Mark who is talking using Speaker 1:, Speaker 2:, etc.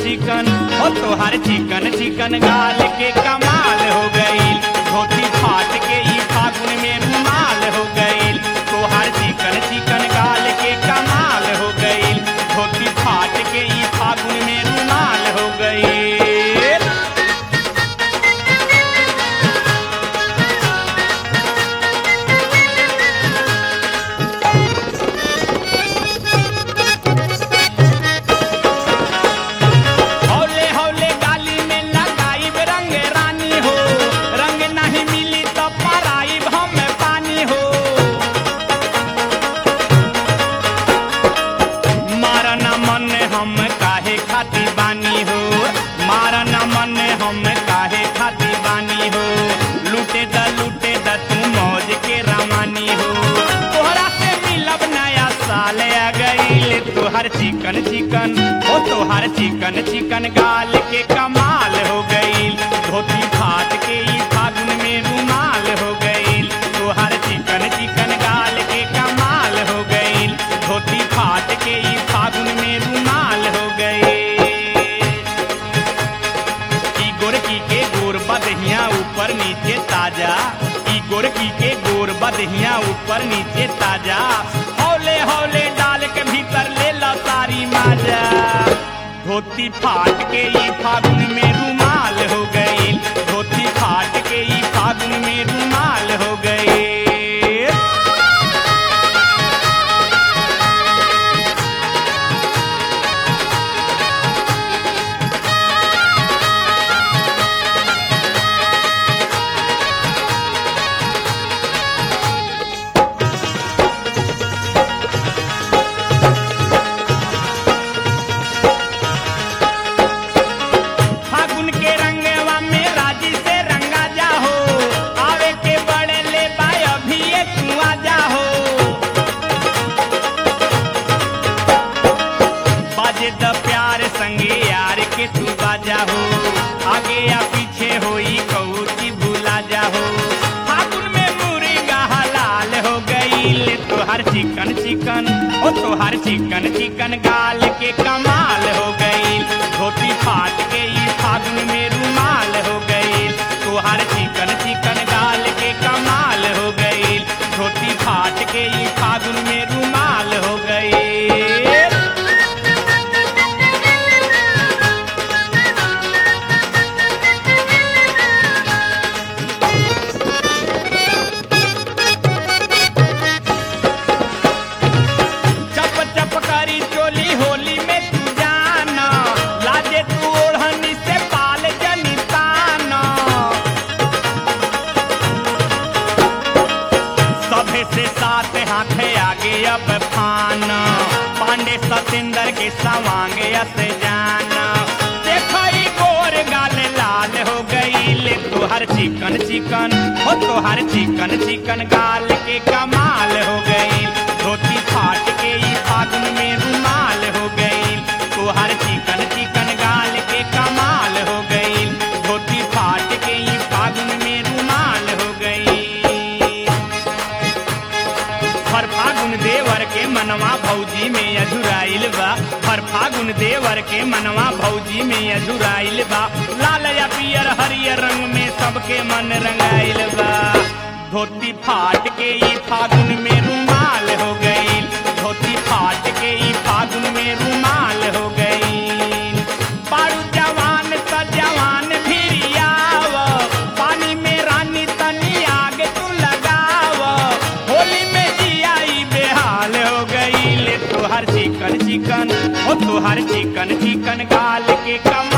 Speaker 1: चिकन ओ तोहार चिकन चिकन गाल के कमाल हो गई धोती फाट के ई फागुन में रुमाल हो गई तोहार चिकन चिकन गाल के कमाल हो गई धोती फाट के ई फागुन में रुमाल हो गई हौले हौले गाली में लगाई रंग रानी हो रंग नहीं मिली तो पराई हम पानी हो मारा न मन हम काहे खाती बानी हो मारा न मन हम काहे खाती बानी हो लूटे द लूटे द तू मौज के रवानी हो तोहरा से मिलब नया साल आ गईल तोहर चिकन चिकन ओ तोहर चिकन चिकन गाल के कमाल हो गईल धोती फाट के ई फागुन में रुमाल हो गईल तोहर चिकन चिकन गाल के कमाल हो गईल धोती फाट के ई फागुन में रुमाल हो गईल ई गोरकी के गोर बदहिया ऊपर नीचे ताजा ई गोरकी के गोर बदहिया ऊपर नीचे ताजा हौले हौले डाल के भीतर ले ला सारी माजा धोती फाट के ई फागुन में रुमाल हो गई धोती फाट के ई फागुन में रुमाल हो गई फागुन के रंगवा में राजी से रंगा जा हो आवे के बड़े ले बाय अभी ये तू आ जा हो बाजे द प्यार संगे यार के तू बाजा हो आगे या पीछे होई कौची भूला जा हो फागुन में मुर्गा हलाल हो गई तोहर चिकन चिकन ओ तोहर चिकन चिकन गाल के कमाल हो गई धोती फाट के ई फागुन में रुमाल हो गई तोहर चिकन चिकन गाल के कमाल हो गई धोती फाट के ई फागुन में रुमाल हो गई चप चप करी चोली होली में तू जाना लाजे तू ओढ़नी से पाल जनी ताना सभे से साथ हाथे आगे अब फाना पांडे सतेंद्र के सवांगे अस जाना देखो ई गोर गाल लाल हो गई ले तोहर चिकन चिकन हो तोहर चिकन चिकन गाल के कमाल हो गई धोती फाट के ई फागुन में रुमाल हो गई तोहर चिकन चिकन गाल के कमाल हो गई धोती फाट के ई फागुन में रुमाल हो गई हर फागुन देवर के मनवा भौजी में अझुराइल बा हर फागुन देवर के मनवा भौजी में अझुराइल बा लाल या पियर हरियर रंग में सबके मन रंगाइल बा धोती फाट के ई फागुन में रुमाल हो गई धोती फाट के ई फागुन में रुमाल हो गई बारू जवान त जवान भिरियाव पानी में रानी तनी आग तू लगाव होली में जियाई बेहाल हो गई ले तोहर चिकन चिकन ओ तोहर चिकन चिकन गाल के कम